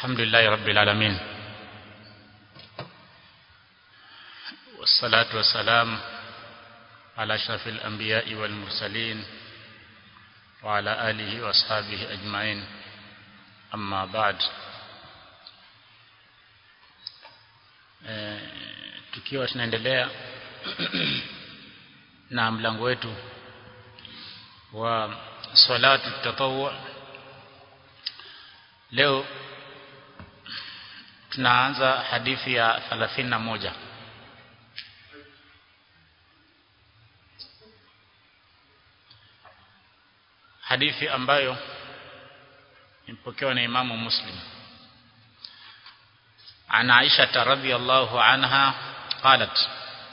الحمد لله رب العالمين والصلاة والسلام على أشرف الأنبياء والمرسلين وعلى آله وأصحابه أجمعين أما بعد tukiwa tunaendelea na mlango wetu wa salatu tatawwu leo tunaanza hadithi ya 31 hadithi ambayo imepokewa na Imamu Muslim عن عائشة رضي الله عنها قالت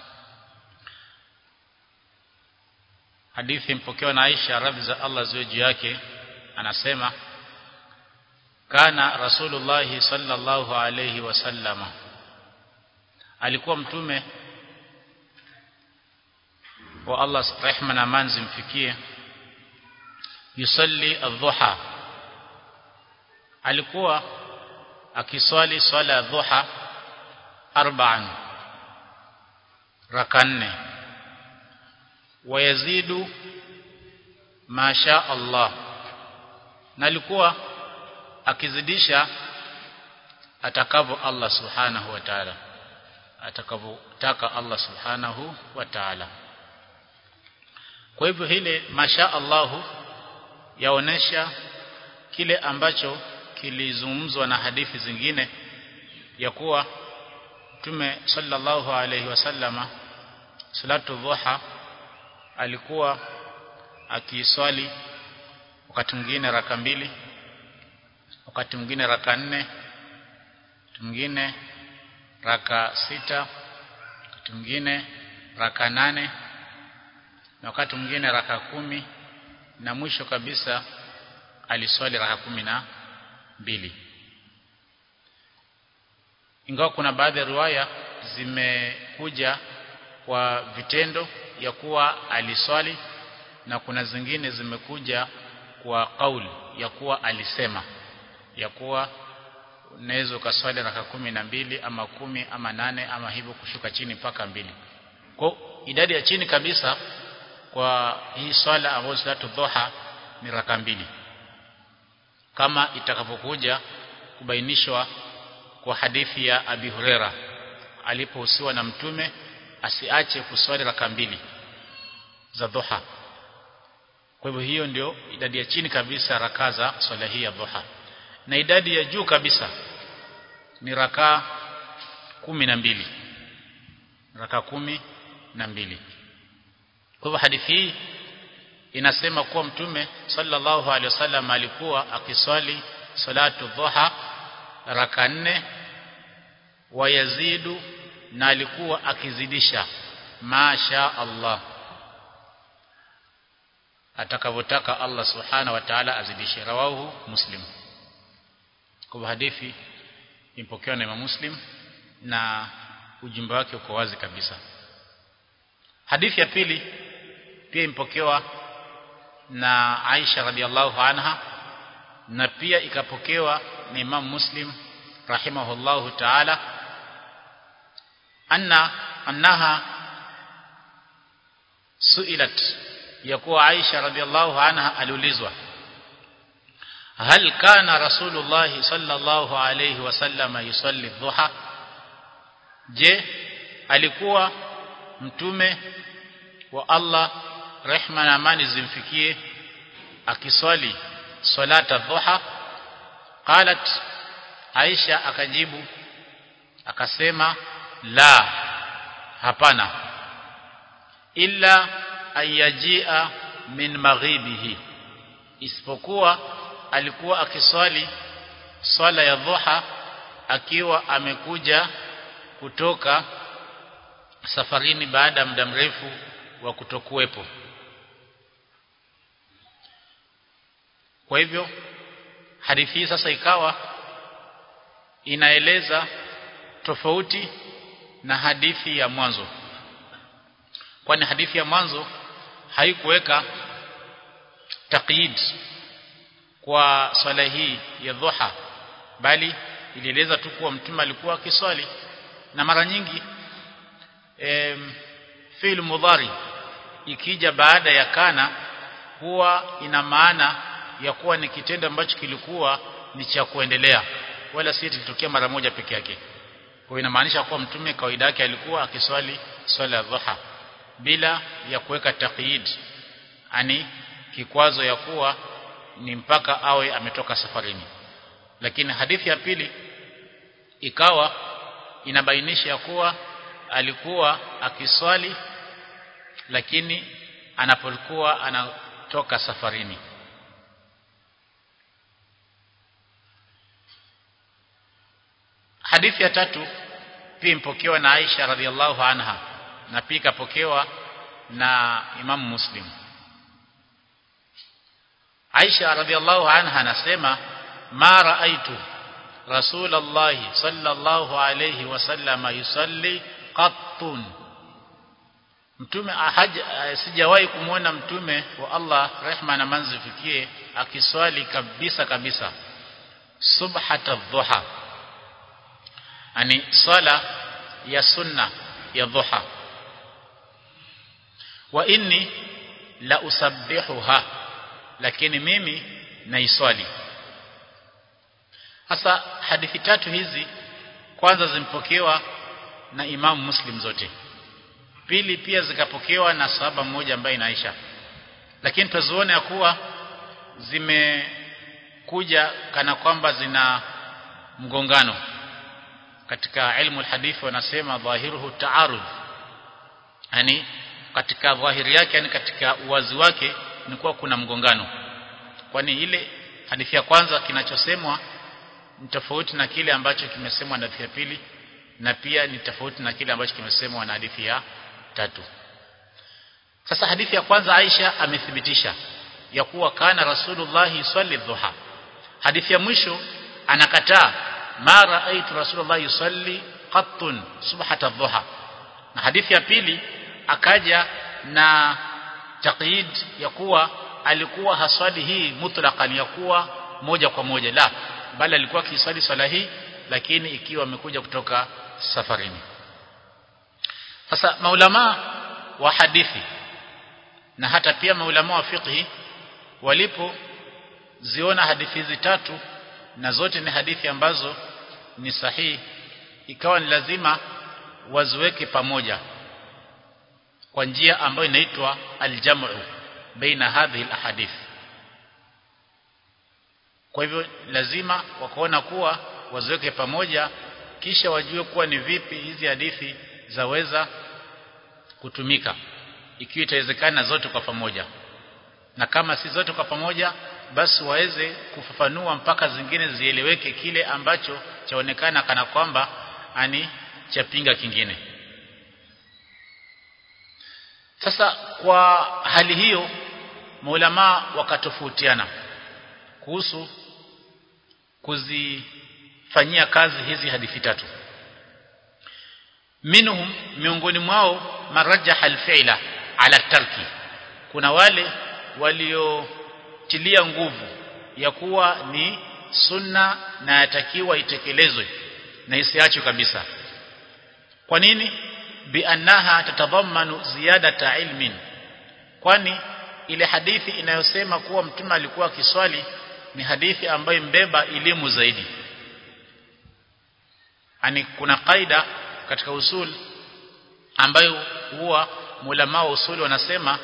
hadithi mpokewa na Aisha radhi za Allah ziwe juu yake anasema kana rasulullah sallallahu alayhi wasallama alikuwa mtume wa Allah rehma na manzi mfikie yusalli adh-dhuha alikuwa akiswali swala ya dhuha arba'an raka nne wayazidu masha Allah na alikuwa akizidisha atakavyo Allah subhanahu wa ta'ala atakavyotaka Allah subhanahu wa ta'ala kwa hivyo hile masha Allahu yaonesha kile ambacho kilizungumzwa na hadithi zingine ya kuwa Mtume sallallahu alaihi wasallama salatu dhuha alikuwa akiswali wakati mwingine raka mbili wakati mwingine raka nne wakati mwingine raka sita wakati mwingine raka nane na wakati mwingine raka kumi na mwisho kabisa aliswali raka kumi na mbili ingawa kuna baadhi ya riwaya zimekuja kwa vitendo ya kuwa aliswali na kuna zingine zimekuja kwa kauli ya kuwa alisema ya kuwa unaweza ukaswali raka kumi na mbili ama kumi ama nane ama hivyo kushuka chini mpaka mbili kwa idadi ya chini kabisa kwa hii swala ambayo salatu dhuha ni raka mbili kama itakapokuja kubainishwa kwa hadithi ya Abi Huraira alipohusiwa na mtume asiache kuswali raka mbili za dhuha kwa hivyo hiyo ndio idadi ya chini kabisa raka za swala hii ya dhuha na idadi ya juu kabisa ni raka kumi na mbili raka kumi na mbili kwa hivyo hadithi hii inasema kuwa mtume sallallahu alaihi wasallam alikuwa akiswali salatu dhuha raka nne wayazidu na alikuwa akizidisha masha Allah atakavyotaka Allah subhanahu wa ta'ala azidishe rawahu muslim kwa hadithi impokewa na Imam Muslim na ujumbe wake uko wazi kabisa hadithi ya pili pia impokewa na Aisha radhiallahu anha na pia ikapokewa na Imam Muslim rahimahullahu ta'ala anna annaha suilat yakuwa Aisha radhiallahu anha aliulizwa hal kana rasulullah sallallahu alayhi wasallam yusalli dhuha je alikuwa mtume wa Allah rehma na amani zimfikie akiswali salata dhuha qalat Aisha akajibu akasema la hapana illa ayajia min maghibihi isipokuwa alikuwa akiswali swala ya dhuha akiwa amekuja kutoka safarini baada ya muda mrefu wa kutokuwepo kwa hivyo hadithi hii sasa ikawa inaeleza tofauti na hadithi ya mwanzo kwani hadithi ya mwanzo haikuweka taqyid kwa swala hii ya dhuha bali ilieleza tu kuwa mtume alikuwa akiswali na mara nyingi e, fi'l mudhari ikija baada ya kana huwa ina maana ya kuwa ni kitendo ambacho kilikuwa ni cha kuendelea wala si kilitokea mara moja peke yake kwa inamaanisha kuwa mtume kawaida yake alikuwa akiswali swala ya dhuha bila ya kuweka taqyid ani kikwazo ya kuwa ni mpaka awe ametoka safarini lakini hadithi ya pili ikawa inabainisha ya kuwa alikuwa akiswali lakini anapokuwa anatoka safarini hadithi ya tatu pia impokewa na Aisha radhiallahu anha na pia ikapokewa na Imamu Muslim Aisha radhiallahu anha anasema ma raaitu Rasulullah sallallahu alayhi wasallama yusalli qattun Mtume haja sijawahi kumwona mtume wa Allah rehma na manzifikie akiswali kabisa kabisa subhata dhuha ani swala ya sunna ya dhuha wa inni la usabbihuha lakini mimi naiswali hasa hadithi tatu hizi kwanza zimpokewa na Imam Muslim zote pili pia zikapokewa na sahaba mmoja ambaye ni Aisha lakini tuzione ya kuwa zimekuja kana kwamba zina mgongano katika ilmu alhadith wanasema dhahiruhu taarud yani katika dhahiri yake yani katika uwazi wake ni kuwa kuna mgongano kwani ile hadithi ya kwanza kinachosemwa ni tofauti na kile ambacho kimesemwa na hadithi ya pili na pia ni tofauti na kile ambacho kimesemwa na hadithi ya tatu sasa hadithi ya kwanza Aisha amethibitisha ya kuwa kana Rasulullah swali dhuha hadithi ya mwisho anakataa ma raaitu Rasulullah yusalli qattun subhata dhuha na hadithi ya pili akaja na taqyid ya kuwa alikuwa haswali hii mutlaqan ya kuwa moja kwa moja la bali alikuwa akiswali swala hii lakini ikiwa amekuja kutoka safarini sasa maulama wa hadithi na hata pia maulama wa fiqhi walipo ziona hadithi hizi tatu na zote ni hadithi ambazo ni sahihi ikawa ni lazima waziweke pamoja kwa njia ambayo inaitwa aljamu baina hadhihi alahadith kwa hivyo lazima wakaona kuwa waziweke pamoja kisha wajue kuwa ni vipi hizi hadithi zaweza kutumika ikiwa itawezekana zote kwa pamoja na kama si zote kwa pamoja basi waweze kufafanua mpaka zingine zieleweke kile ambacho chaonekana kana kwamba ani chapinga kingine sasa kwa hali hiyo maulama wakatofautiana kuhusu kuzifanyia kazi hizi hadithi tatu minhum miongoni mwao marajaha alfi'la ala tarki kuna wale waliotilia nguvu ya kuwa ni sunna na yatakiwa itekelezwe na isiachwe kabisa kwa nini biannaha tatadhammanu ziyadata ilmin kwani ile hadithi inayosema kuwa mtume alikuwa akiswali ni hadithi ambayo mbeba elimu zaidi ani kuna kaida katika usul ambayo huwa mulama wa usul wanasema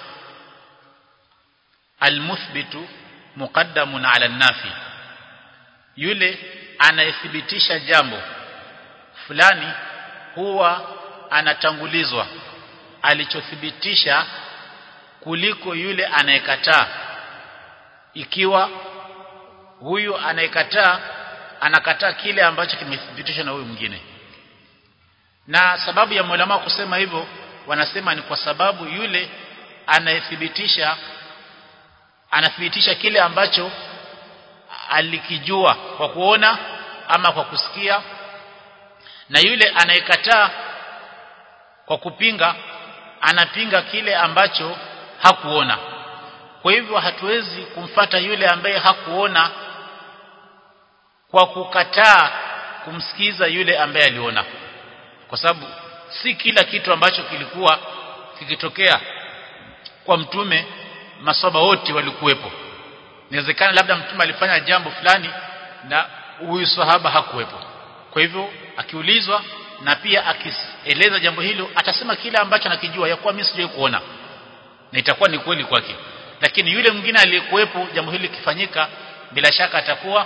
almuthbitu muqaddamun ala nafi yule anayethibitisha jambo fulani huwa anatangulizwa alichothibitisha kuliko yule anayekataa ikiwa huyu anayekataa anakataa kile ambacho kimethibitishwa na huyu mwingine na sababu ya mulama kusema hivyo wanasema ni kwa sababu yule anayethibitisha anathibitisha kile ambacho alikijua kwa kuona ama kwa kusikia na yule anayekataa kwa kupinga anapinga kile ambacho hakuona kwa hivyo hatuwezi kumfata yule ambaye hakuona kwa kukataa kumsikiza yule ambaye aliona kwa sababu si kila kitu ambacho kilikuwa kikitokea kwa mtume maswaba wote walikuwepo inawezekana labda mtume alifanya jambo fulani na huyu sahaba hakuwepo kwa hivyo akiulizwa na pia akieleza jambo hilo atasema kile ambacho anakijua ya kuwa mimi sijawahi kuona na itakuwa ni kweli kwake lakini yule mwingine aliyekuwepo jambo hili likifanyika bila shaka atakuwa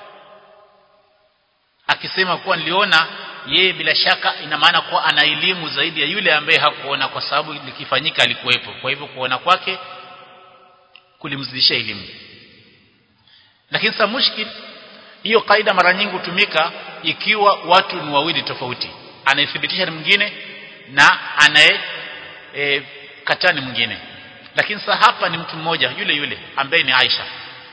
akisema kuwa niliona yeye bila shaka ina maana kuwa ana elimu zaidi ya yule ambaye hakuona kwa sababu likifanyika alikuwepo kwa hivyo kuona kwake kulimzidishia elimu lakini sa mushkil hiyo kaida mara nyingi hutumika ikiwa watu ni wawili tofauti anayethibitisha ni mwingine na anaye e, kataa ni mwingine lakini sasa hapa ni mtu mmoja yule yule ambaye ni Aisha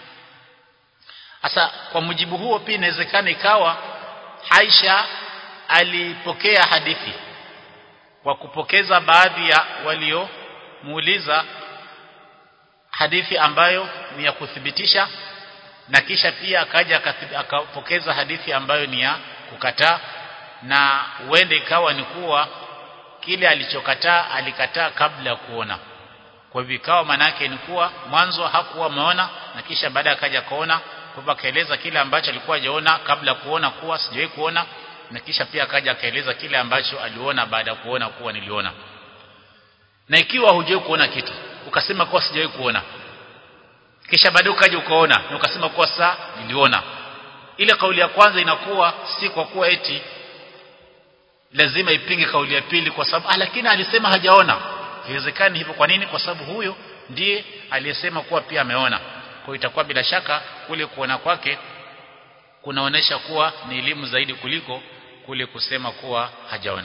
sasa kwa mujibu huo pia inawezekana ikawa Aisha alipokea hadithi kwa kupokeza baadhi ya waliomuuliza hadithi ambayo ni ya kuthibitisha na kisha pia akaja akapokeza hadithi ambayo ni ya kukataa na uende ikawa ni kuwa kile alichokataa alikataa kabla ya kuona kwa hivyo ikawa manake ni kuwa mwanzo hakuwa ameona na kisha baada akaja kaona kwa akaeleza kile ambacho alikuwa hajaona kabla kuona kuwa sijawahi kuona na kisha pia akaja akaeleza kile ambacho aliona baada ya kuona kuwa niliona na ikiwa hujawahi kuona kitu ukasema kuwa sijawahi kuona kisha baadaye ukaja ukaona na ukasema kuwa saa niliona ile kauli ya kwanza inakuwa si kwa kuwa eti lazima ipinge kauli ya pili kwa sababu ah, lakini alisema hajaona haiwezekani hivyo kwa nini kwa sababu huyo ndiye aliyesema kuwa pia ameona kwa itakuwa bila shaka kule kuona kwake kunaonesha kuwa ni elimu zaidi kuliko kule kusema kuwa hajaona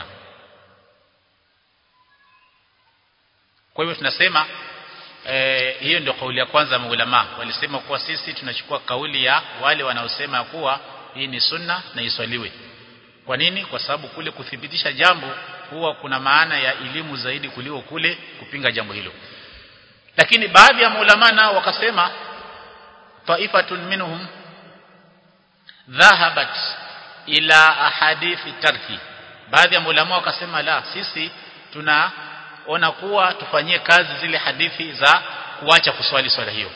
kwa hivyo tunasema e, hiyo ndio kauli ya kwanza ya maulama walisema kuwa sisi tunachukua kauli ya wale wanaosema kuwa hii ni sunna na iswaliwe kwa nini kwa sababu kule kuthibitisha jambo huwa kuna maana ya elimu zaidi kuliko kule kupinga jambo hilo lakini baadhi ya maulama nao wakasema taifatun minhum dhahabat ila ahadithi tarki baadhi ya maulama wakasema la sisi tunaona kuwa tufanyie kazi zile hadithi za kuacha kuswali swala hiyo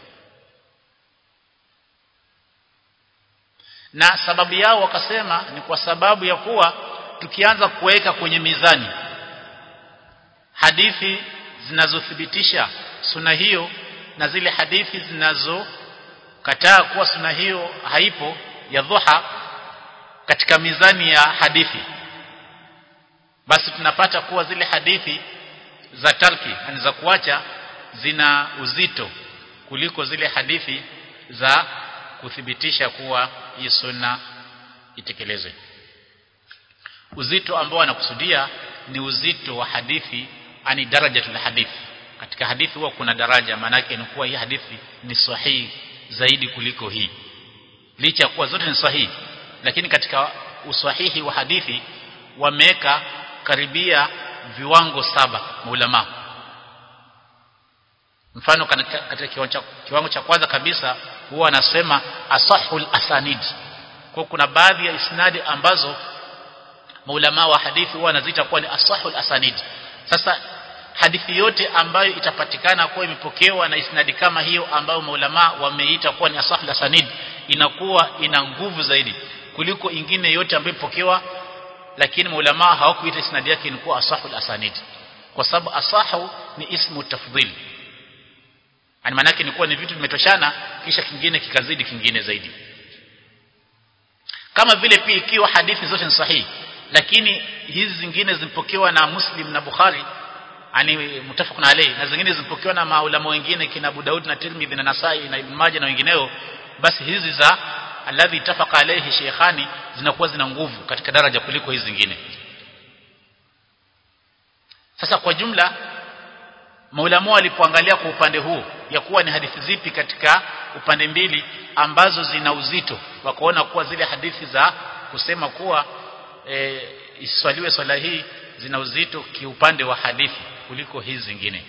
na sababu yao wakasema ni kwa sababu ya kuwa tukianza kuweka kwenye mizani hadithi zinazothibitisha suna hiyo na zile hadithi zinazokataa kuwa suna hiyo haipo ya dhuha katika mizani ya hadithi basi tunapata kuwa zile hadithi za tarki yani za kuacha zina uzito kuliko zile hadithi za kuthibitisha kuwa hii sunna itekelezwe uzito ambao anakusudia ni uzito wa hadithi ani darajatul hadithi katika hadithi huwa kuna daraja maanake ni kuwa hii hadithi ni sahihi zaidi kuliko hii licha ya kuwa zote ni sahihi lakini katika usahihi wa hadithi wameweka karibia viwango saba maulama mfano katika kiwango, kiwango cha kwanza kabisa huwa anasema asahul asanid kwa kuna baadhi ya isnadi ambazo maulama wa hadithi huwa wanaziita kuwa ni asahul asanid sasa hadithi yote ambayo itapatikana kuwa imepokewa na isnadi kama hiyo ambayo maulama wameita kuwa ni asahul asanid inakuwa ina nguvu zaidi kuliko ingine yote ambayo imepokewa lakini maulama hawakuita isnadi yake ni kuwa asahul asanid kwa sababu asahu ni ismu tafdhil yani maana yake ni kuwa ni vitu vimetoshana kisha kingine kikazidi kingine zaidi kama vile pia ikiwa hadithi zote ni sahihi lakini hizi zingine zimepokewa na Muslim na Bukhari ani mutafaqun alayhi na zingine zimepokewa na maulama wengine kina Abu Daud na Tirmidhi na Nasai na Ibn Majah na wengineo basi hizi za alladhi ittafaqa alayhi shaykhani zinakuwa zina nguvu katika daraja kuliko hizi zingine sasa kwa jumla maulama walipoangalia kwa upande huu ya kuwa ni hadithi zipi katika upande mbili ambazo zina uzito wakaona kuwa zile hadithi za kusema kuwa e, iswaliwe swala hii zina uzito kiupande wa hadithi kuliko hizi zingine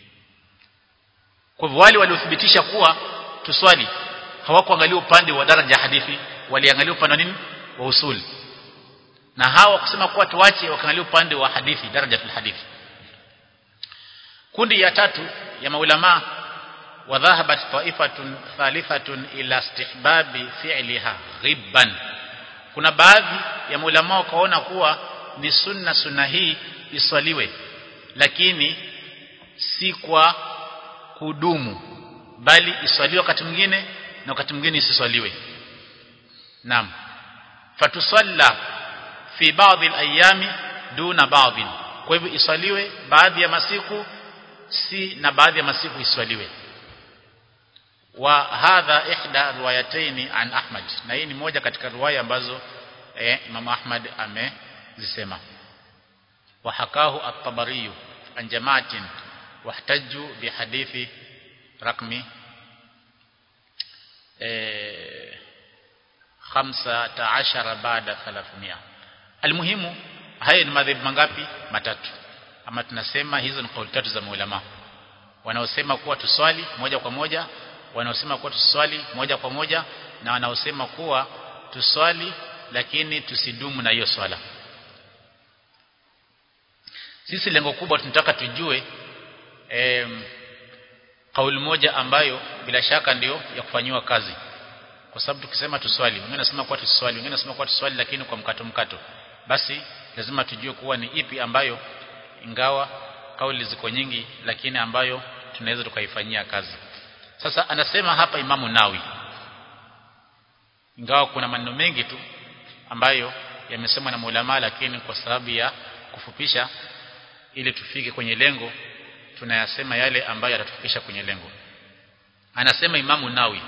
kwa hivyo wale waliothibitisha kuwa tuswali hawakuangalia upande wa daraja ya hadithi waliangalia upande wa nini wa usul na hawa kusema kuwa tuache wakaangalia upande wa hadithi daraja fil hadithi kundi ya tatu ya maulama wa dhahabat ta'ifatun thalithatun ila istihbabi fi'liha ghibban kuna baadhi ya maulama wakaona kuwa ni sunna sunna hii iswaliwe lakini si kwa kudumu bali iswaliwe wakati mwingine na wakati mwingine isiswaliwe naam fatusalla fi baadhi al-ayami duna baadhi kwa hivyo iswaliwe baadhi ya masiku si na baadhi ya masiku iswaliwe wa hadha ihda riwayataini an Ahmad na hii ni moja katika riwaya ambazo eh, Imam Ahmad amezisema wa hakahu at-Tabari an jama'atin wahtaju bihadithi rakmi eh 15 baada 300 almuhimu haya ni madhehebu mangapi matatu ama tunasema hizo ni kauli tatu za maulama wanaosema kuwa tuswali moja kwa moja wanaosema kuwa tuswali moja kwa moja na wanaosema kuwa tuswali lakini tusidumu na hiyo swala sisi lengo kubwa tunataka tujue em, kauli moja ambayo bila shaka ndio ya kufanyiwa kazi kwa sababu tukisema tuswali wengine wanasema kuwa tuswali wengine wanasema kuwa tuswali lakini kwa mkato mkato basi lazima tujue kuwa ni ipi ambayo ingawa kauli ziko nyingi lakini ambayo tunaweza tukaifanyia kazi sasa anasema hapa Imamu Nawi ingawa kuna maneno mengi tu ambayo yamesemwa na maulama lakini kwa sababu ya kufupisha ili tufike kwenye lengo tunayasema yale ambayo yatatufikisha kwenye lengo anasema Imamu Nawi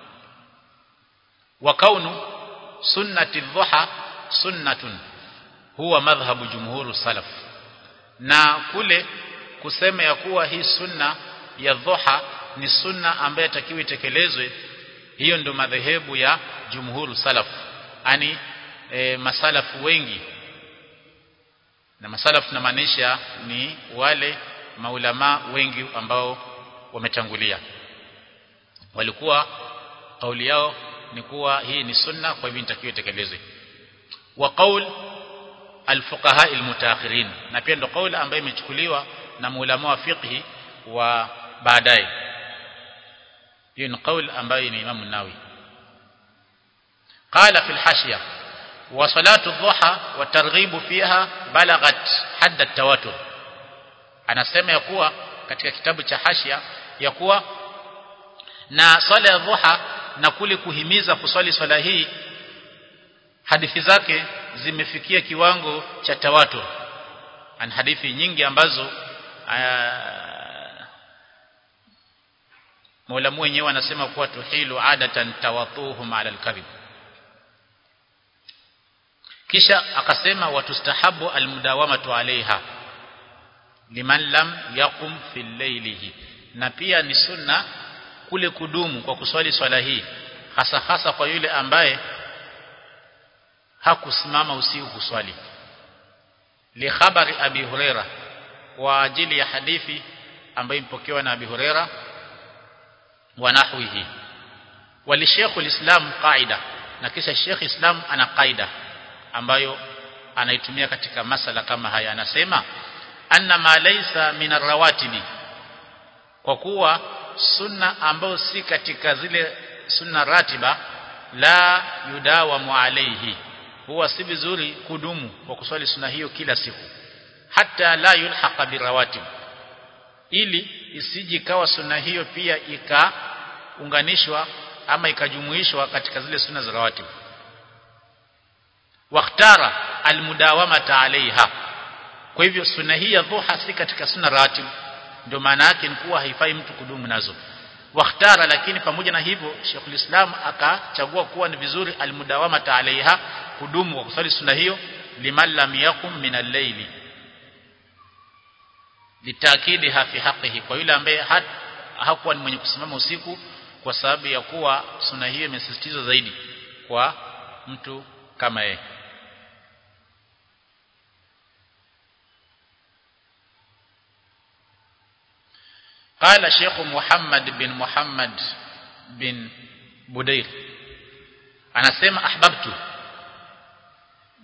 wa kaunu sunnati dhuha sunnatun huwa madhhabu jumhuru salaf na kule kusema ya kuwa hii sunna ya dhuha ni sunna ambayo takiwa itekelezwe hiyo ndio madhehebu ya jumhuru salaf ani e, masalafu wengi na masalafu tunamaanisha ni wale maulama wengi ambao wametangulia walikuwa kauli yao ni kuwa hii ni sunna kwa hivyo inatakiwa itekelezwe wa qaul alfuqaha almutaakhirin na pia ndio kauli ambayo imechukuliwa na maulama wa fiqhi wa baadaye hiyo ni kauli ambayo ni Imam Nawawi قال في الحاشية وصلاة الضحى والترغيب فيها بلغت حد التواتر anasema ya kuwa katika kitabu cha hashia ya kuwa na swala ya dhuha na kule kuhimiza kuswali swala hii hadithi zake zimefikia kiwango cha tawatur an hadithi nyingi ambazo Maulamu wenyewe anasema kuwa tuhilu adatan tawatuhum ala alkadhib kisha akasema watustahabu almudawamatu alaiha liman lam yaqum fi laylihi na pia ni sunna kule kudumu kwa kuswali swala hii hasa hasa kwa yule ambaye hakusimama usiku kuswali li khabari abi huraira wa ajili ya hadithi ambayo imepokewa na abi huraira wa nahwihi wali Sheikh islam qaida na kisha Sheikh Islam ana qaida ambayo anaitumia katika masala kama haya anasema anna ma laysa min arrawatibi kwa kuwa sunna ambayo si katika zile sunna ratiba la yudawamu alayhi huwa si vizuri kudumu kwa kuswali sunna hiyo kila siku hata la yulhaqa birawatib ili isiji kawa sunna hiyo pia ikaunganishwa ama ikajumuishwa katika zile sunna za rawatib wakhtara almudawamata alaiha kwa hivyo sunna hii ya dhuha si katika sunna rawatib ndio maana yake ni kuwa haifai mtu kudumu nazo wakhtara lakini pamoja na hivyo Sheikhul Islam akachagua kuwa ni vizuri almudawamata alaiha kudumu kwa kusali sunna hiyo liman lam yakum min al-layli litakidiha fi haqqihi kwa yule ambaye hakuwa ni mwenye kusimama usiku kwa sababu ya kuwa sunna hiyo imesisitizwa zaidi kwa mtu kama yeye قال شيخ محمد بن محمد بن بدير anasema ahbabtu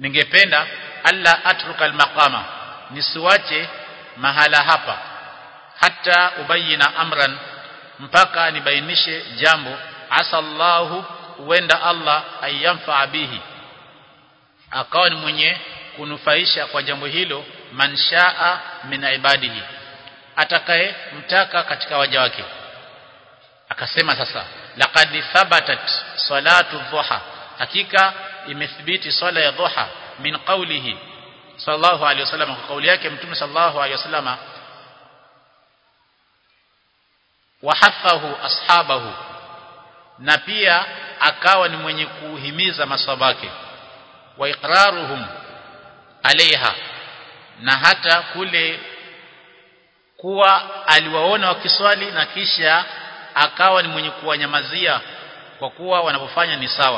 ningependa alla atruka almaqama nisiwache mahala hapa hata ubayina amran mpaka nibainishe jambo asallahu huenda Allah ayamfa bihi akawa ni mwenye kunufaisha kwa jambo hilo manshaa min ibadihi atakaye mtaka katika waja wake akasema sasa laqad thabatat salatu dhuha hakika imethibiti swala ya dhuha min qawlihi sallallahu alayhi wasallam kwa kauli yake mtume sallallahu alayhi wasallam wahathahu ashabahu na pia akawa ni mwenye kuhimiza maswabake wa iqraruhum alaiha na hata kule kuwa aliwaona wakiswali na kisha akawa ni mwenye kuwanyamazia kwa kuwa wanapofanya ni sawa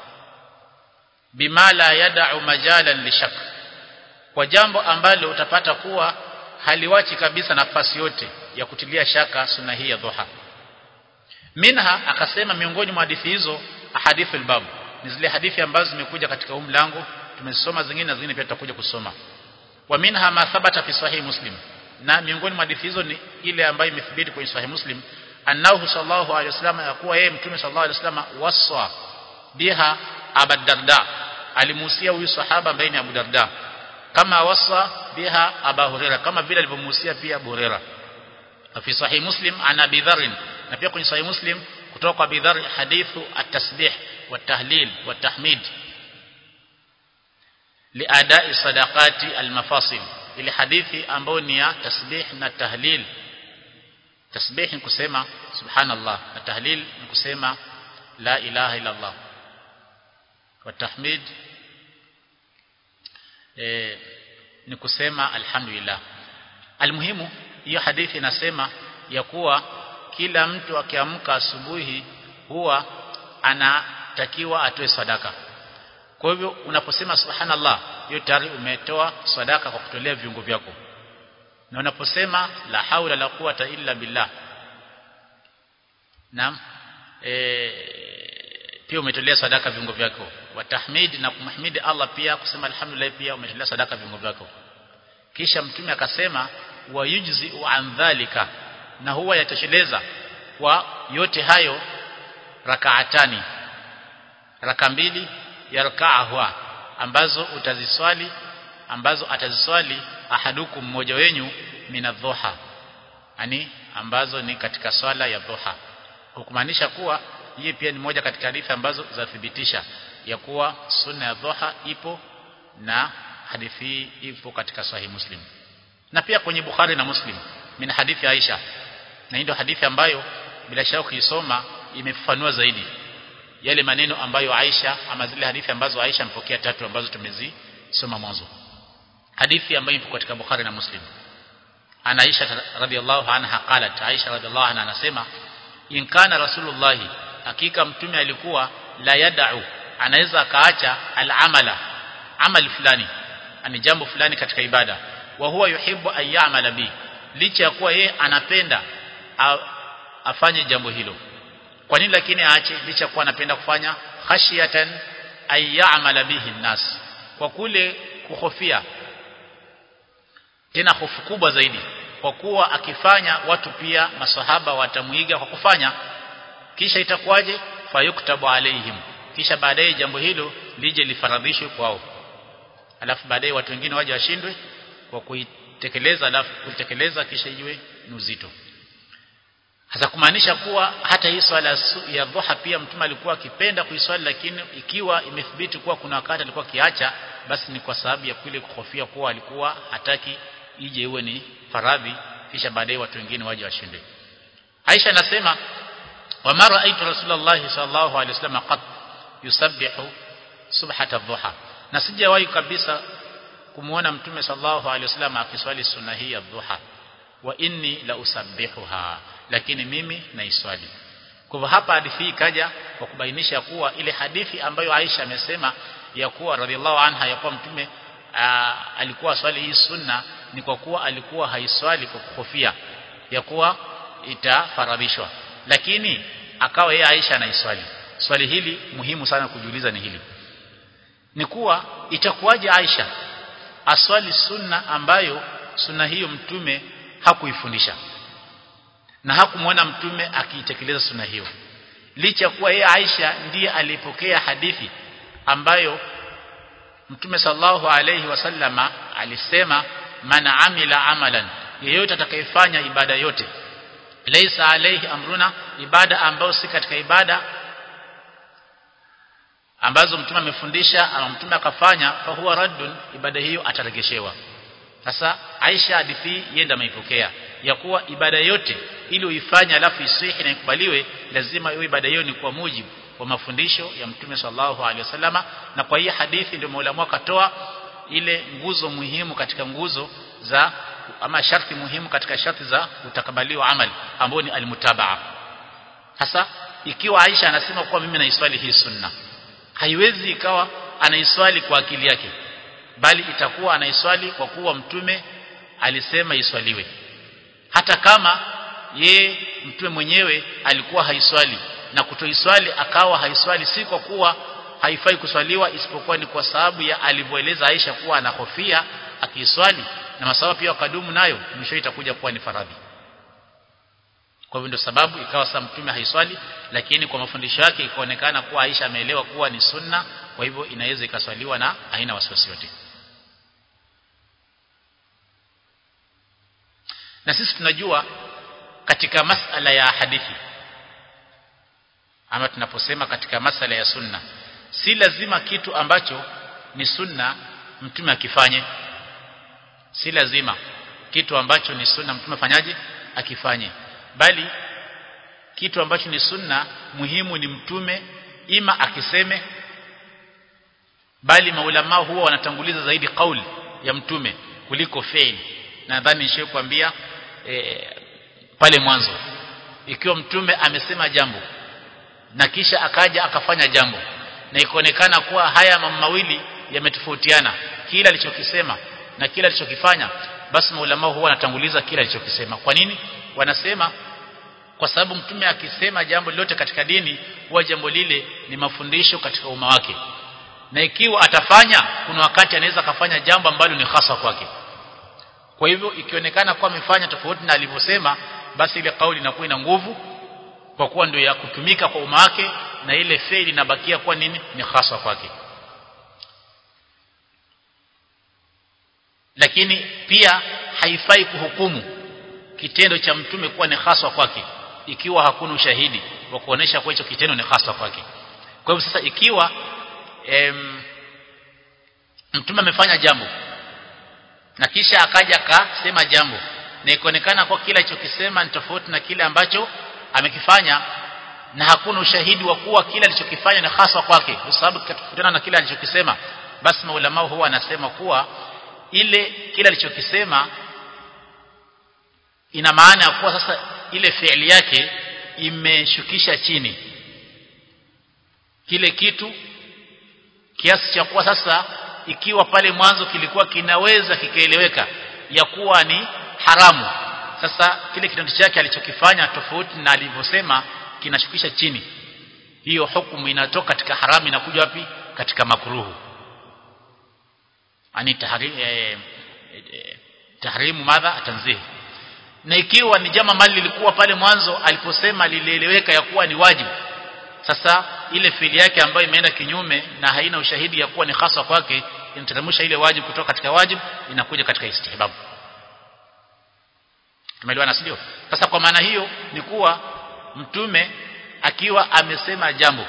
bima la yad'u majalan lishak kwa jambo ambalo utapata kuwa haliwachi kabisa nafasi yote ya kutilia shaka sunna hii ya dhuha minha akasema miongoni mwa hadithi hizo ahadithul bab ni zile hadithi ambazo zimekuja katika huu mlango tumesoma zingine na zingine pia tutakuja kusoma wa minha ma thabata fi sahih muslim na miongoni mwa hadithi hizo ni ile ambayo imethibiti kwenye sahih muslim annahu sallallahu alaihi wasallam yakuwa yeye mtume sallallahu alaihi wasallam waswa biha Abu Darda alimuhusia huyu sahaba ambaye ni Abu Darda kama wasa biha Abu Huraira kama vile alivyomuhusia pia Abu Huraira fi sahih muslim ana Abi Dharr na pia kwenye sahih muslim kutoka kwa Abi Dharr hadithu at-tasbih wat-tahlil wat-tahmid liadai sadaqati al-mafasil ile hadithi ambayo ni ya tasbih na tahlil tasbih ni kusema subhanallah na tahlil ni kusema la ilaha illa Allah wa tahmid eh ni kusema alhamdulillah almuhimu hiyo hadithi inasema ya kuwa kila mtu akiamka asubuhi huwa anatakiwa atoe sadaka kwa hivyo unaposema subhanallah hiyo tayari umetoa sadaka kwa kutolea viungo vyako na unaposema la haula la quwata illa billah naam e, pia umetolea sadaka viungo vyako wa tahmid na kumhimidi Allah pia kusema alhamdulillah pia umetolea sadaka viungo vyako kisha mtume akasema wa yujzi an dhalika na huwa yatosheleza kwa yote hayo rakaatani raka mbili yarka'ahwa ambazo utaziswali ambazo ataziswali ahadukum mmoja wenyu minadhuha yani ambazo ni katika swala ya dhuha kwa kumaanisha kuwa hii pia ni moja katika hadithi ambazo zathibitisha ya kuwa sunna ya dhuha ipo na hadithi hii ipo katika sahih muslim na pia kwenye bukhari na muslim min hadithi aisha na hii ndio hadithi ambayo bila shaka ukisoma imefafanua zaidi yale maneno ambayo Aisha ama zile hadithi ambazo Aisha mpokea tatu ambazo tumezisoma mwanzo hadithi ambayo ipo katika Bukhari na Muslim ana Aisha radhiallahu anha qalat Aisha radhiallahu anha anasema in kana rasulullah hakika mtume alikuwa la yad'u anaweza akaacha al-amala amali fulani ani jambo fulani katika ibada wa huwa yuhibbu an ya'mala bi licha ya kuwa yeye anapenda afanye jambo hilo kwa nini lakini aache licha kuwa anapenda kufanya khashiyatan ay ya'mala bihi nas kwa kule kuhofia tena hofu kubwa zaidi kwa kuwa akifanya watu pia masahaba watamuiga kwa kufanya kisha itakuwaje fayuktabu alaihim kisha baadaye jambo hilo lije lifaradhishwe kwao alafu baadaye watu wengine waje washindwe kwa kuitekeleza alafu kuitekeleza kisha iwe ni uzito hasa kumaanisha kuwa hata hii swala ya dhuha pia mtume alikuwa akipenda kuiswali lakini ikiwa imethibiti kuwa kuna wakati alikuwa kiacha basi ni kwa sababu ya kule kuhofia kuwa alikuwa hataki ije iwe ni faradhi kisha baadaye watu wengine waje washinde Aisha anasema wa mara aitu Rasulullah sallallahu alaihi wasallam qad yusabbihu subhata dhuha na sijawahi kabisa kumuona mtume sallallahu alaihi wasallam akiswali sunna hii ya dhuha wa inni la usabbihuha lakini mimi naiswali kwa hivyo hapa hadithi hii kaja kwa kubainisha kuwa ile hadithi ambayo Aisha amesema ya kuwa radhiallahu anha ya kuwa mtume aa, alikuwa swali hii sunna ni kwa kuwa alikuwa haiswali kwa kuhofia ya kuwa itafaradhishwa lakini akawa yeye Aisha anaiswali swali hili muhimu sana kujiuliza ni hili ni kuwa itakuwaje Aisha aswali sunna ambayo sunna hiyo mtume hakuifundisha na hakumwona mtume akiitekeleza sunna hiyo licha kuwa yeye Aisha ndiye alipokea hadithi ambayo mtume sallallahu alayhi wasallama alisema man amila amalan yeyote atakayefanya ibada yote laysa alayhi amruna ibada ambayo si katika ibada ambazo mtume amefundisha ama mtume akafanya fa huwa raddun ibada hiyo ataregeshewa sasa Aisha hadithi yenda ameipokea ya kuwa ibada yote ili uifanye alafu isihi na ikubaliwe lazima iwe ibada hiyo ni kwa mujibu wa mafundisho ya mtume sallallahu alaihi wasallama na kwa hii hadithi ndio Mola akatoa ile nguzo muhimu katika nguzo za ama sharti muhimu katika sharti za kutakabaliwa amali ambayo ni almutabaa sasa ikiwa Aisha anasema kuwa mimi naiswali hii sunna haiwezi ikawa anaiswali kwa akili yake bali itakuwa anaiswali kwa kuwa mtume alisema iswaliwe hata kama ye mtume mwenyewe alikuwa haiswali na kutoiswali akawa haiswali si kwa kuwa haifai kuswaliwa isipokuwa ni kwa sababu ya alivyoeleza Aisha kuwa anahofia akiiswali na masawa pia wakadumu nayo mwisho itakuja kuwa ni faradhi kwa hivyo ndio sababu ikawa sasa mtume haiswali lakini kwa mafundisho yake ikaonekana kuwa Aisha ameelewa kuwa ni sunna kwa hivyo inaweza ikaswaliwa na haina wasiwasi yote na sisi tunajua katika masala ya hadithi ama tunaposema katika masala ya sunna si lazima kitu ambacho ni sunna mtume akifanye si lazima kitu ambacho ni sunna mtume afanyaje akifanye bali kitu ambacho ni sunna muhimu ni mtume ima akiseme bali maulama huwa wanatanguliza zaidi kauli ya mtume kuliko fi'li nadhani nishakwambia e, pale mwanzo ikiwa mtume amesema jambo na kisha akaja akafanya jambo na ikaonekana kuwa haya mambo mawili yametofautiana kila alichokisema na kila alichokifanya basi maulama huwa wanatanguliza kila alichokisema kwa nini wanasema kwa sababu mtume akisema jambo lolote katika dini huwa jambo lile ni mafundisho katika umma wake na ikiwa atafanya kuna wakati anaweza akafanya jambo ambalo ni hasa kwake kwa hivyo ikionekana kuwa amefanya tofauti na alivyosema basi ile kauli inakuwa ina nguvu kwa kuwa ndio ya kutumika kwa umma wake na ile faili inabakia kuwa nini ni hasa kwake lakini pia haifai kuhukumu kitendo cha mtume kuwa ni haswa kwake ikiwa hakuna ushahidi wa kuonesha kuwa hicho kitendo ni haswa kwake kwa hivyo sasa ikiwa em, mtume amefanya jambo na kisha akaja akasema jambo na ikaonekana kwa kila alichokisema ni tofauti na kile ambacho amekifanya na hakuna ushahidi wa kuwa kile alichokifanya ni haswa kwake kwa sababu kitofautiana na kile alichokisema basi maulama huwa anasema kuwa ile kile alichokisema ina maana ya kuwa sasa ile fi'li yake imeshukisha chini kile kitu kiasi cha kuwa sasa ikiwa pale mwanzo kilikuwa kinaweza kikaeleweka ya kuwa ni haramu sasa kile kitendo chake alichokifanya tofauti na alivyosema kinashukisha chini hiyo hukumu inatoka katika haramu inakuja wapi katika makruhu ani tahrim eh, eh, tahrimu madha tanzih na ikiwa ni jama mali lilikuwa pale mwanzo aliposema lilieleweka ya kuwa ni wajibu sasa ile fili yake ambayo imeenda kinyume na haina ushahidi ya kuwa ni hasa kwake inateremsha ile wajibu kutoka katika wajibu inakuja katika istihbab tumeelewana sio sasa kwa maana hiyo ni kuwa mtume akiwa amesema jambo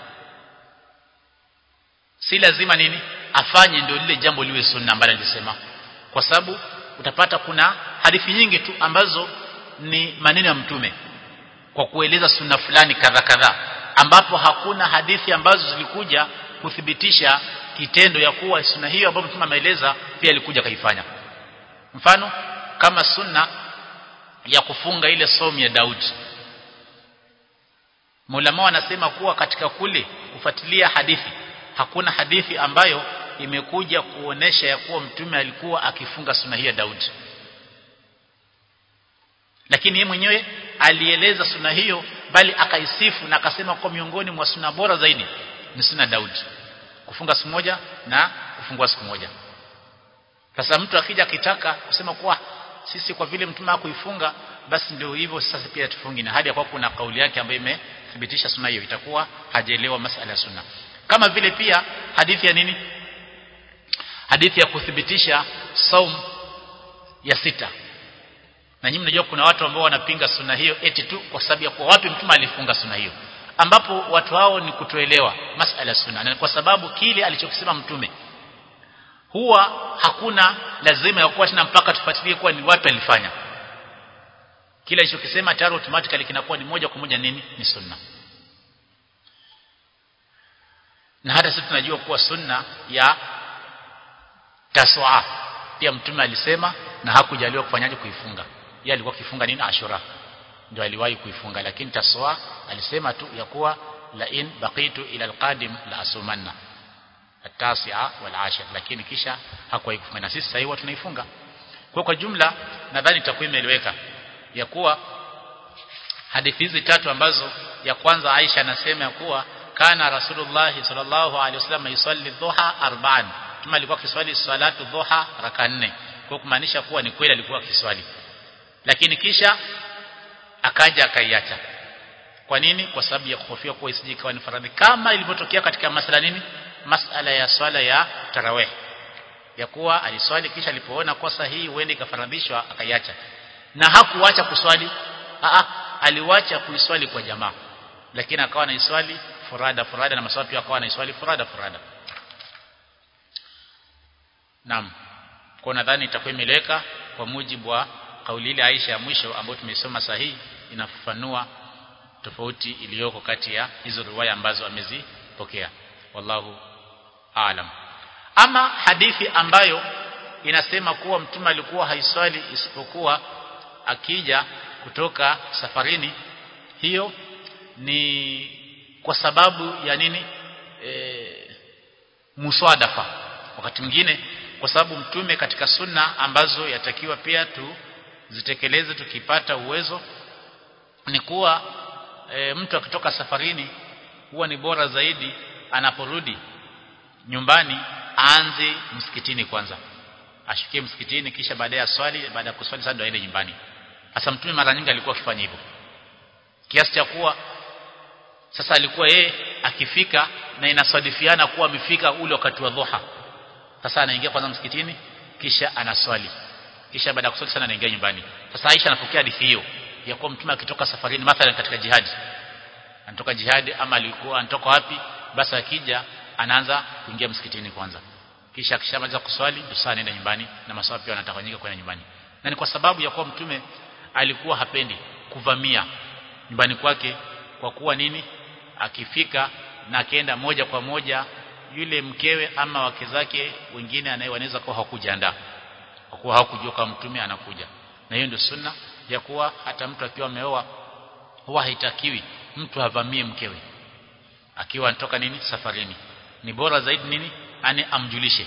si lazima nini afanye ndio lile jambo liwe sunna ambalo alisema kwa sababu utapata kuna hadithi nyingi tu ambazo ni maneno ya mtume kwa kueleza sunna fulani kadha kadha ambapo hakuna hadithi ambazo zilikuja kuthibitisha kitendo ya kuwa sunna hiyo ambayo mtume ameeleza pia alikuja kaifanya mfano kama sunna ya kufunga ile somu ya Daudi Mulama wanasema kuwa katika kule kufuatilia hadithi hakuna hadithi ambayo imekuja kuonesha ya kuwa mtume alikuwa akifunga sunna hii ya Daudi lakini yeye mwenyewe alieleza sunna hiyo bali akaisifu na akasema kwa miongoni mwa sunna bora zaidi ni sunna Daudi kufunga siku moja na kufungua siku moja sasa mtu akija akitaka kusema kuwa sisi kwa vile mtume hakuifunga basi ndio hivyo sasa pia tufungi na hadi ya kwa kuna kauli yake ambayo imethibitisha sunna hiyo itakuwa hajaelewa masala ya sunna kama vile pia hadithi ya nini hadithi ya kuthibitisha saum ya sita na nyinyi mnajua kuna watu ambao wanapinga sunna hiyo eti tu kwa sababu ya kwa wapi mtume alifunga sunna hiyo ambapo watu hao ni kutoelewa masala ya sunna na kwa sababu kile alichokisema mtume huwa hakuna lazima ya kuwa tena mpaka tufuatilie kuwa ni wapi alifanya kile alichokisema tayari automatically kinakuwa ni moja kwa moja nini ni sunna na hata sisi tunajua kuwa sunna ya taswa pia mtume alisema na hakujaliwa kufanyaje kuifunga yeye alikuwa kifunga nini ashura ndio aliwahi kuifunga lakini taswa alisema tu ya kuwa la in baqitu ila alqadim la asumanna التاسعة والعاشر lakini kisha hakuwahi kufunga na sisi sasa hivi tunaifunga kwa kwa jumla nadhani takwimu imeeleweka ya kuwa hadithi hizi tatu ambazo ya kwanza Aisha anasema ya kuwa kana Rasulullah sallallahu alaihi wasallam yusalli dhuha arba'an kama alikuwa akiswali salatu dhuha raka nne kwa kumaanisha kuwa ni kweli alikuwa akiswali lakini kisha akaja akaiacha kwa nini kwa sababu ya kuhofia kuwa isije ikawa ni faradhi kama ilivyotokea katika masala nini masala ya swala ya tarawih ya kuwa aliswali kisha alipoona kosa hii huende ikafaradhishwa akaiacha na hakuacha kuswali a aliwacha kuiswali kwa jamaa lakini akawa anaiswali furada furada na maswali pia akawa anaiswali furada furada Naam. Kwa nadhani itakuwa imeleweka kwa mujibu wa kauli ile Aisha ya mwisho ambayo tumesoma sahihi inafafanua tofauti iliyoko kati ya hizo riwaya ambazo amezipokea. Wallahu aalam. Ama hadithi ambayo inasema kuwa mtume alikuwa haiswali isipokuwa akija kutoka safarini hiyo ni kwa sababu ya nini e, muswadafa wakati mwingine kwa sababu mtume katika sunna ambazo yatakiwa pia tuzitekeleze tukipata uwezo ni kuwa e, mtu akitoka safarini huwa ni bora zaidi anaporudi nyumbani aanze msikitini kwanza ashukie msikitini kisha baadaye aswali baada ya kuswali sasa ndo aende nyumbani hasa mtume mara nyingi alikuwa akifanya hivyo kiasi cha kuwa sasa alikuwa yeye akifika na inasadifiana kuwa amefika ule wakati wa dhuha sasa anaingia kwanza msikitini kisha anaswali kisha baada ya kuswali sana anaingia nyumbani sasa Aisha anapokea hadithi hiyo ya kuwa mtume akitoka safarini mathalan katika jihadi anatoka jihadi ama alikuwa anatoka wapi basi akija anaanza kuingia msikitini kwanza kisha akishamaliza kuswali sasa anaenda nyumbani na maswali pia anatawanyika kwenda nyumbani na ni kwa sababu ya kuwa mtume alikuwa hapendi kuvamia nyumbani kwake kwa kuwa nini akifika na akienda moja kwa moja yule mkewe ama wake zake wengine anayewanaweza kuwa hakujiandaa kwa kuwa hawakujua kama mtume anakuja na hiyo ndio sunna ya kuwa hata mtu akiwa ameoa huwa haitakiwi mtu avamie mkewe akiwa anatoka nini safarini ni bora zaidi nini ani amjulishe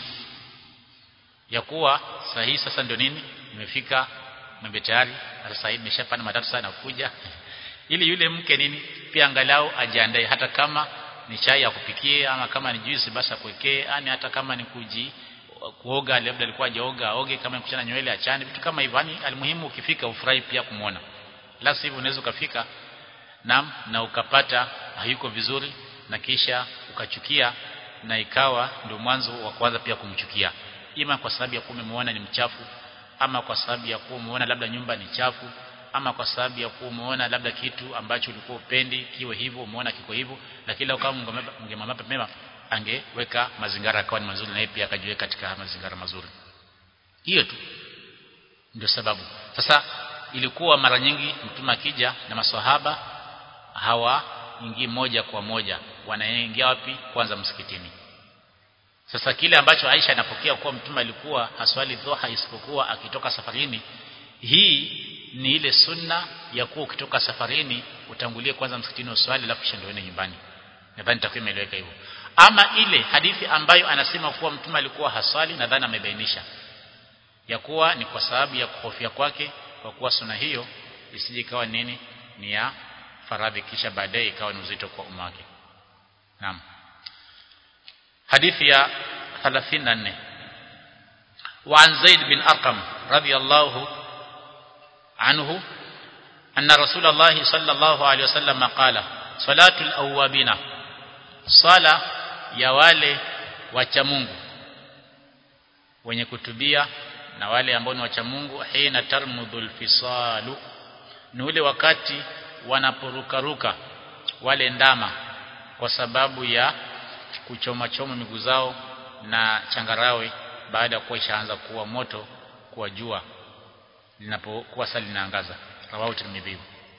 ya kuwa sahihi sasa ndio nini nimefika mwembe tayari sasa hivi nimeshapanda matatu sana kuja ili yule mke nini pia angalau ajiandae hata kama ni chai ya kupikie ama kama ni juice basi akuwekee yani hata kama ni kuji kuoga labda alikuwa hajaoga aoge kama ni kuchana nywele achane vitu kama hivyo yani almuhimu ukifika ufurahi pia kumuona la sivyo unaweza ukafika na na ukapata hayuko vizuri na kisha ukachukia na ikawa ndio mwanzo wa kwanza pia kumchukia ima kwa sababu ya kuwa umemuona ni mchafu ama kwa sababu ya kuwa umeona labda nyumba ni chafu ama kwa sababu ya kuwa umeona labda kitu ambacho ulikuwa upendi kiwe hivyo umeona kiko hivyo lakini kama ungemwambia mema angeweka mazingira akawa ni mazuri na yeye pia akajiweka katika mazingira mazuri hiyo tu ndio sababu sasa ilikuwa mara nyingi mtume akija na maswahaba hawaingii moja kwa moja wanaingia wapi kwanza msikitini sasa kile ambacho Aisha anapokea kuwa mtume alikuwa haswali dhuha isipokuwa akitoka safarini hii ni ile sunna ya kuwa ukitoka safarini utangulie kwanza msikitini uswali alafu kisha ndio nyumbani nadhani takuwa imeeleweka hivyo ama ile hadithi ambayo anasema kuwa mtume alikuwa haswali nadhani amebainisha ya kuwa ni kwa sababu ya kuhofia kwake kwa kuwa sunna hiyo isije ikawa nini ni ya faradhi kisha baadaye ikawa ni uzito kwa umma wake naam hadithi ya 34 وعن زيد بن أرقم رضي الله عنه أن رسول الله صلى الله عليه وسلم قال صلاة الأوابين صلاة ya wale wacha Mungu wenye kutubia na wale ambao ni wacha Mungu hina tarmudhul fisalu ni ule wakati wanaporukaruka wale ndama kwa sababu ya kuchoma choma miguu zao na changarawe baada ya kuwa ishaanza kuwa moto kuwa jua linapokuwa sali linaangaza rawahu tirmidhi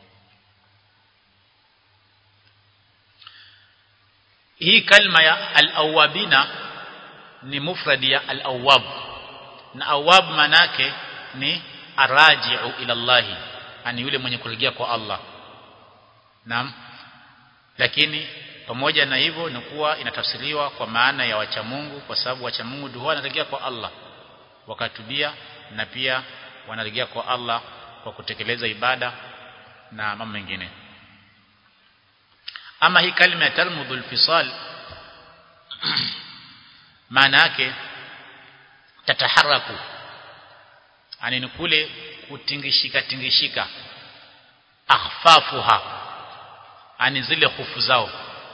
hii kalma ya al-awwabina ni mufradi ya al-awwab na awwab manake ni araji'u ila Allah ani yule mwenye kurejea kwa Allah naam lakini pamoja na hivyo ni kuwa inatafsiriwa kwa maana ya wacha Mungu kwa sababu wacha Mungu ndio wanarejea kwa Allah wakatubia na pia wanarejea kwa Allah kwa kutekeleza ibada na mambo mengine ama hii kalima ya tarmudhul fisal maana yake tataharaku ani ni kule kutingishika tingishika ahfafuha ani zile hufu zao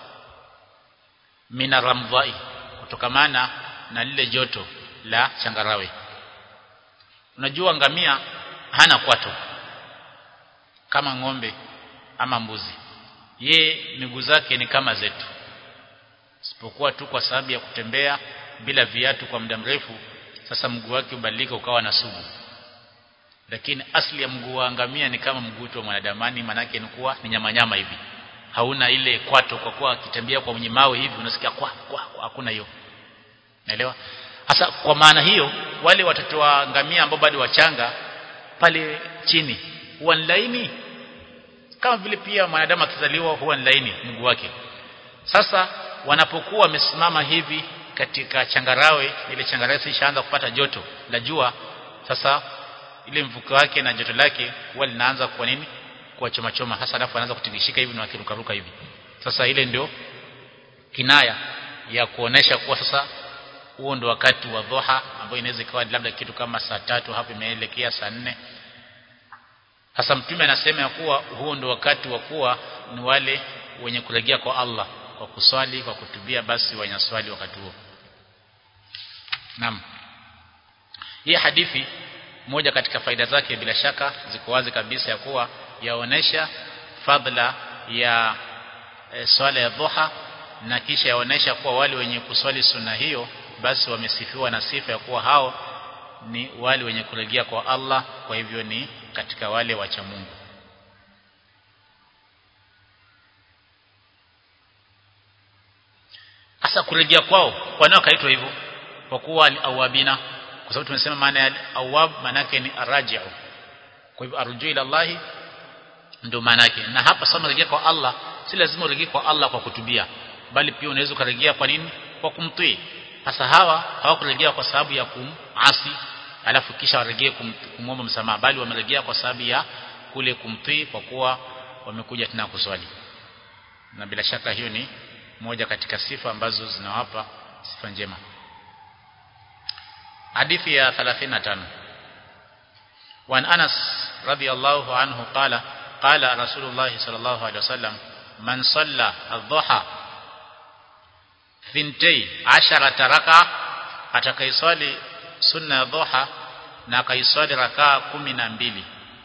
mina ramdhai kutokamana na lile joto la changarawe unajua ngamia hana kwato kama ng'ombe ama mbuzi ye miguu zake ni kama zetu isipokuwa tu kwa sababu ya kutembea bila viatu kwa muda mrefu sasa mguu wake ubadilika ukawa na sugu lakini asli ya mguu wa ngamia ni kama mguu wa mwanadamani manake ni kuwa ni nyama nyama hivi hauna ile kwato kwa kuwa akitembea kwa mwenye mawe hivi unasikia kwa kwa, kwa hakuna hiyo naelewa hasa kwa maana hiyo wale watoto wa ngamia ambao bado wachanga pale chini huwa ni laini kama vile pia mwanadamu akizaliwa huwa ni laini mguu wake sasa wanapokuwa wamesimama hivi katika changarawe ile changarawe ishaanza kupata joto la jua sasa ile mvuke wake na joto lake huwa linaanza kwa nini kwa choma choma hasa alafu anaanza kutingishika hivi na akiruka ruka hivi sasa ile ndio kinaya ya kuonesha kuwa sasa huo ndio wakati wa dhuha ambao inaweza ikawa labda kitu kama saa tatu hapo imeelekea saa nne hasa mtume anasema ya kuwa huo ndio wakati wa kuwa ni wale wenye kurejea kwa Allah kwa kuswali kwa kutubia basi wanyaswali wakati huo naam hii hadithi moja katika faida zake bila shaka ziko wazi kabisa ya kuwa yaonesha fadla ya e, swala ya dhuha na kisha yaonesha kuwa wale wenye kuswali sunna hiyo basi wamesifiwa na sifa ya kuwa hao ni wale wenye kurejea kwa Allah kwa hivyo ni katika wale wacha Mungu hasa kurejea kwao kwa nini kaitwa hivyo kwa kuwa al-awabina kwa sababu tumesema maana ya awab maana yake ni araji'u kwa hivyo arju ila Allah ndio maana yake na hapa sasa rejea kwa Allah si lazima urejee kwa Allah kwa kutubia bali pia unaweza kurejea kwa nini kwa kumtii sasa hawa hawakurejea kwa sababu ya kumasi alafu kisha warejee kum, kumwomba msamaha bali wamerejea kwa sababu ya kule kumtii kwa kuwa wamekuja tena kuswali na bila shaka hiyo ni moja katika sifa ambazo zinawapa sifa njema hadithi ya 35 وعن أنس رضي الله عنه قال قال رسول الله صلى الله عليه وسلم من صلى الضحى ثنتي عشرة ركعة atakaiswali sunna ya dhuha na akaiswali rakaa kumi na mbili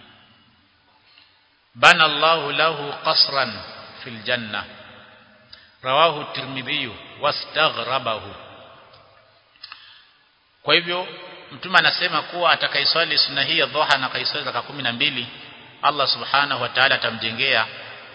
bana Allahu lahu qasran fil janna rawahu tirmidhi wastaghrabahu kwa hivyo mtume anasema kuwa atakaiswali sunna hii ya dhuha na akaiswali rakaa kumi na mbili Allah subhanahu wa ta'ala atamjengea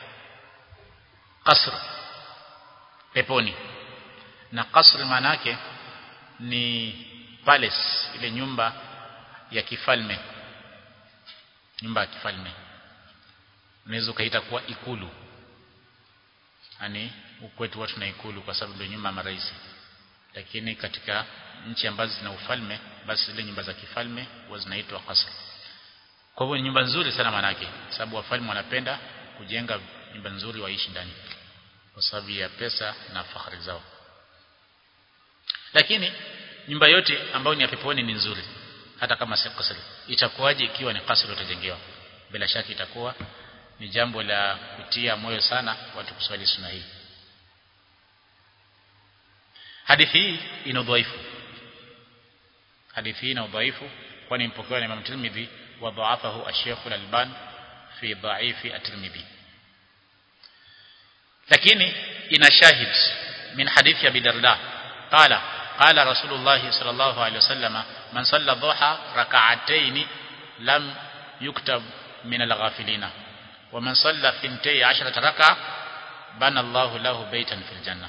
qasr peponi na qasr maana yake ni palace ile nyumba ya kifalme nyumba ya kifalme unaweza ukaita kuwa ikulu yani kwetu watu na ikulu kwa sababu ndio nyumba ya marais lakini katika nchi ambazo zina ufalme basi zile nyumba za kifalme huwa zinaitwa qasr kwa hivyo ni nyumba nzuri sana manake sababu wafalme wanapenda kujenga nyumba nzuri waishi ndani kwa sababu ya pesa na fahari zao lakini nyumba yote ambayo ni ya peponi ni nzuri hata kama si kasri itakuwaje ikiwa ni kasri utajengewa bila shaka itakuwa ni jambo la kutia moyo sana watu kuswali sunna hii hadithi hii ina udhaifu hadithi hii ina udhaifu kwani mpokewa na Imam Tirmidhi wa dhaafahu ash-Sheikh al-Alban fi dha'ifi at-Tirmidhi lakini ina shahid min hadithi Abi Darda qala qala Rasulullah sallallahu alayhi wasallam man salla dhuha rak'atayn lam yuktab min al-ghafilina wa man salla thintay 'ashrata rak'a bana Allahu lahu baytan fil janna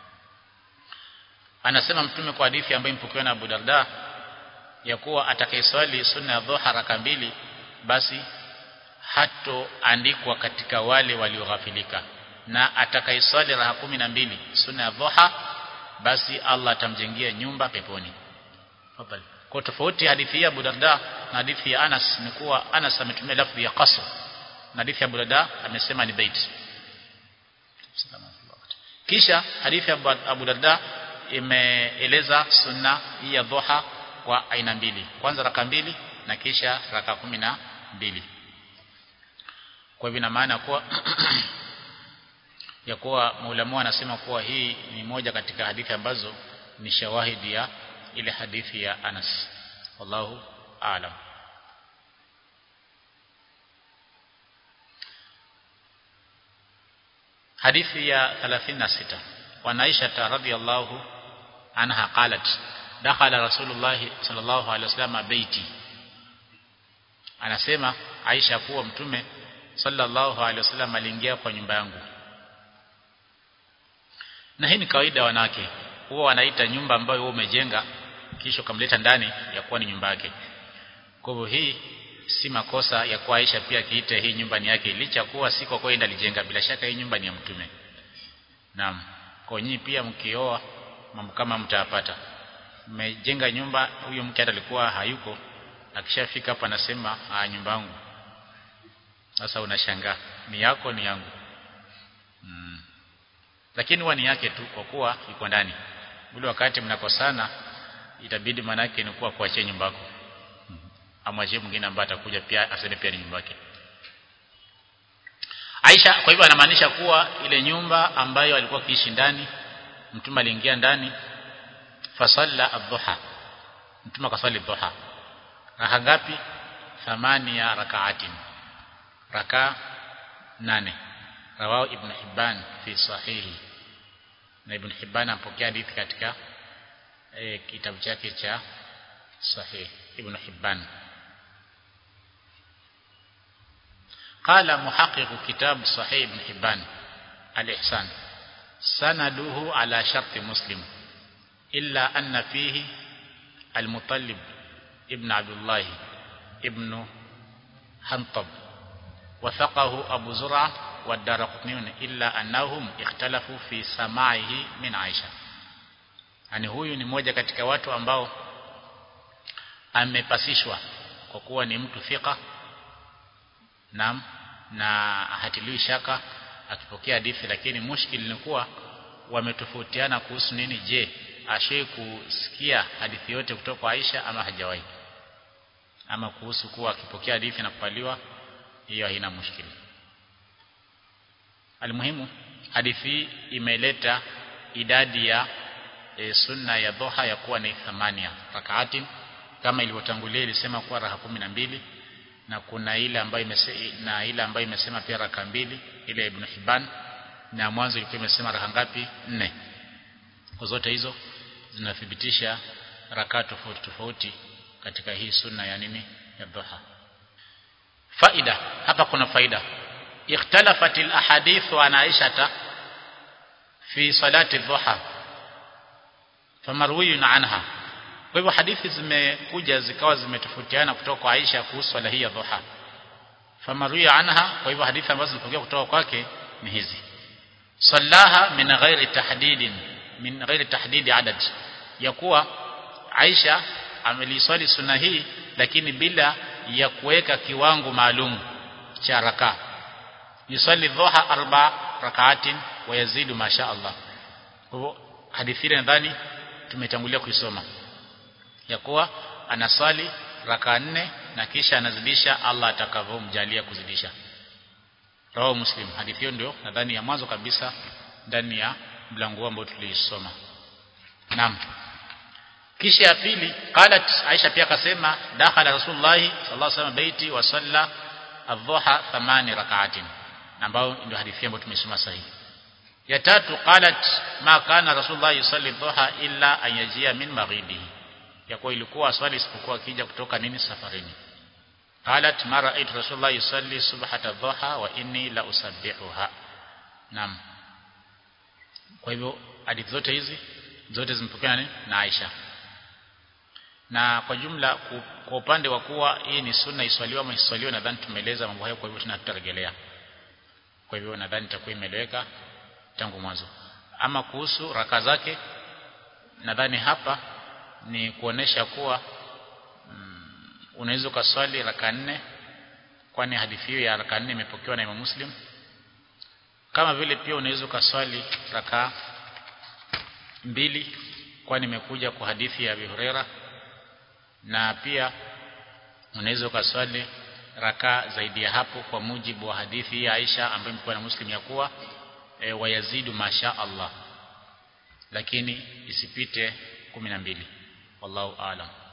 anasema mtume kwa hadithi ambayo impokewa na Abu Darda ya kuwa atakayeswali sunna ya dhuha raka mbili basi hatoandikwa katika wale walioghafilika na atakayeswali raha kumi na mbili sunna ya dhuha basi Allah atamjengia nyumba peponi Fadhali. kwa tofauti hadithi ya Abu Darda na hadithi ya Anas ni kuwa Anas ametumia lafzi ya qasr na hadithi ya Abu Darda amesema ni bait kisha hadithi ya Abu Darda imeeleza sunna hii ya dhuha kwa aina mbili kwanza raka mbili na kisha raka kumi na mbili kwa hivyo ina maana kuwa ya kuwa maulamu anasema kuwa hii ni moja katika hadithi ambazo ni shawahidi ya ile hadithi ya Anas wallahu aalam hadithi ya 36 wa Aisha radhiyallahu anha qalat dakhala rasulullah sallallahu alaihi wasallam baiti anasema Aisha kuwa mtume sallallahu alaihi wasallam aliingia kwa nyumba yangu na hii ni kawaida wanawake huwa wanaita nyumba ambayo wewe umejenga kisha kamleta ndani ya kuwa ni nyumba yake kwa hivyo hii si makosa ya kuwa Aisha pia kiita hii nyumba ni yake licha kuwa si kwa kwenda alijenga bila shaka hii nyumba ni ya mtume naam kwa nyinyi pia mkioa mambo kama mtayapata mmejenga nyumba huyo mke hata alikuwa hayuko akishafika hapa anasema ah nyumba yangu sasa unashangaa ni yako ni yangu mm. lakini huwa ni yake tu kwa kuwa iko ndani ule wakati mnakosana itabidi manake ni kuwa kuachia nyumba yako amwachie mwingine ambaye atakuja pia aseme pia ni nyumba yake Aisha kwa hivyo anamaanisha kuwa ile nyumba ambayo alikuwa kiishi ndani mtume aliingia ndani fasalla adhuha mtume akasali dhuha raka ngapi thamania rakaatin raka nane rawao ibn hibban fi sahihi na ibn hibban ampokea hadithi katika e, kitabu chake cha sahih ibn hibban قال محقق كتاب صحيح ابن حبان الإحسان سنده على شرط مسلم إلا أن فيه المطلب ابن عبد الله ابن حنطب وثقه أبو زرعة والدار قطنيون إلا أنهم اختلفوا في سماعه من عائشة yani huyu ni mmoja katika watu ambao amepasishwa kwa kuwa ni mtu thika na na hatiliwi shaka akipokea hadithi lakini mushkil ni kuwa wametofautiana kuhusu nini je ashai kusikia hadithi yote kutoka kwa Aisha ama hajawahi ama kuhusu kuwa akipokea hadithi na kupaliwa hiyo haina mushkili almuhimu hadithi imeleta idadi ya e, sunna ya dhuha ya kuwa ni thamania rakaatin kama ilivyotangulia ilisema kuwa raka kumi na mbili na kuna ile ambayo imesema na ile ambayo imesema pia raka mbili ile Ibn Hibban na mwanzo ilikuwa imesema raka ngapi nne kwa zote hizo zinathibitisha raka tofauti tofauti katika hii sunna ya nini ya dhuha faida hapa kuna faida ikhtalafat alahadith an Aisha fi salati dhuha famarwiyun anha kwa hivyo hadithi zimekuja zikawa zimetofautiana kutoka kwa Aisha kuhusu swala hii ya dhuha famarwiya anha kwa hivyo hadithi ambazo zilipokea kutoka kwake ni hizi sallaha min ghairi tahdidin min ghairi tahdidi adad ya kuwa Aisha ameliswali sunna hii lakini bila ya kuweka kiwango maalum cha raka yusali dhuha arba rakaatin wa yazidu masha Allah kwa hivyo hadithi ile nadhani tumetangulia kuisoma ya kuwa anaswali raka nne na kisha anazidisha Allah atakavyomjalia kuzidisha rawahu muslim hadithi hiyo ndio nadhani ya mwanzo kabisa ndani ya mlango ambao tuliisoma naam kisha ya pili qalat Aisha pia akasema dakhala Rasulullah sallallahu alaihi wasallam baiti wa salla adh-dhuha thamani rak'atin ambao ndio hadithi ambayo tumesoma sahihi ya tatu qalat ma kana Rasulullah yusalli dhuha illa ayajia min maghibihi ya kuwa ilikuwa swali isipokuwa akija kutoka nini safarini qalat ma ra'aytu Rasulullah yusalli subhata dhuha wa inni la usabbihuha naam kwa hivyo hadithi zote hizi zote zimepokea na Aisha na kwa jumla kwa upande wa kuwa hii ni sunna iswaliwa ama iswaliwa nadhani tumeeleza mambo hayo kwa hivyo tunatarejelea kwa hivyo nadhani itakuwa imeeleweka tangu mwanzo ama kuhusu raka zake nadhani hapa ni kuonesha kuwa mm, unaweza ukaswali raka nne kwani hadithi hiyo ya raka nne imepokewa na Imam Muslim kama vile pia unaweza ukaswali raka mbili kwani imekuja kwa hadithi ya Abi Huraira na pia unaweza ukaswali raka zaidi ya hapo kwa mujibu wa hadithi ya Aisha ambayo imekuwa na Muslim ya kuwa e, wayazidu masha Allah lakini isipite 12 wallahu aalam